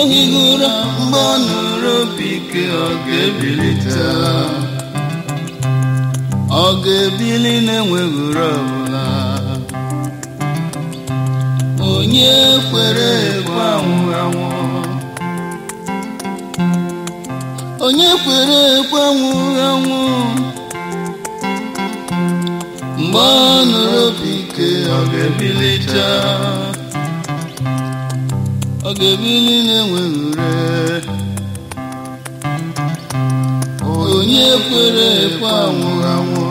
ohigura mgbe ọ nụrụ obi ike ọ ga-ebilite ọ ga-ebili na-enweghị uru ọbụla onye kwere ekwe anwụ anwụ onye kwere ekwe anwụ anwụ mgbe ọ nụrụ obi ike ọ ga-ebilite ọ ga-ebili na-enweghị ure onye kwere ekwe anwụ anwụ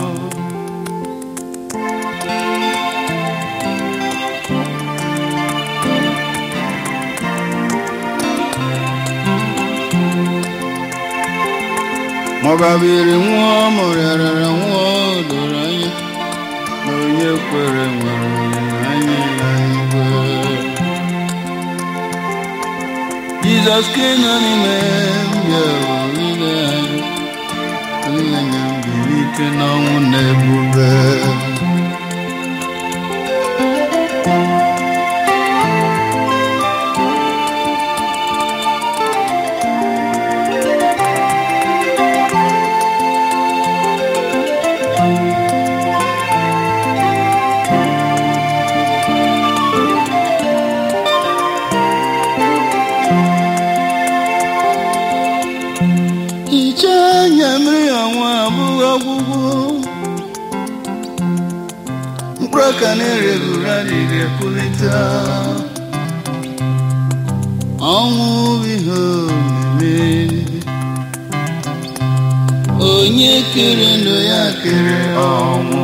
maọbabiri nwụọ mụrịarara nwụọ doro anya na onye kwere nwere olileanya ya igwe Jizọs ka nọ n'ime m ya olileanya olileanya m bilite n'ọnwụ na ebube hichaa anya mmiri ọnwa abụghị ọgwụgwụ mkpụrụ aka na-ereghị ure adịghị epulite ọnwụ bụ ihe omeme onye kere ndụ ya kere ọnwụ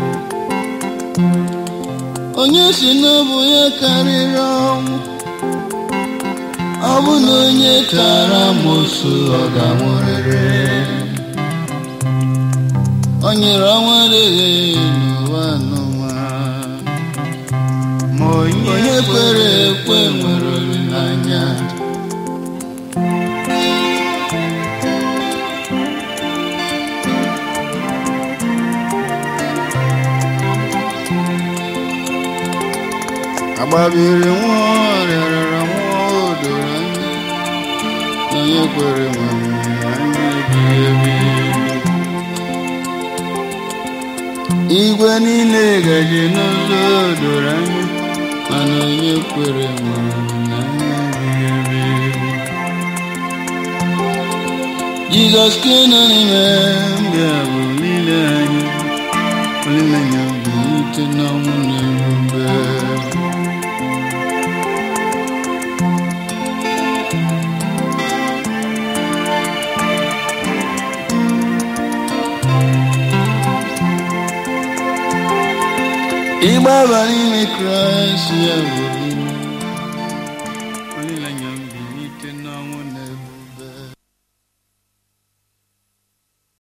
onye si n'ọbụ ya karịrị ọnwụ ọ bụ na onye tara amosu ọ ga-anwụrịrị o nyere ọnwa adịghị n'ụwa n'ụwa ma onye kwere ekwe nwere olileanya agbabiri nwụọ rịarara nwụọ o doro anya na onye kwere nwere anya ebighị ebi igwe niile gaje n'ụzọ o doro anya mana onye kwere nwere anya ebighị ebi jizọs ka nọ n'ime mbịa bụ olileanya olileanya bụ ute n'ọnwụ na ebube ịgbaba n'ime kraịst ya bụ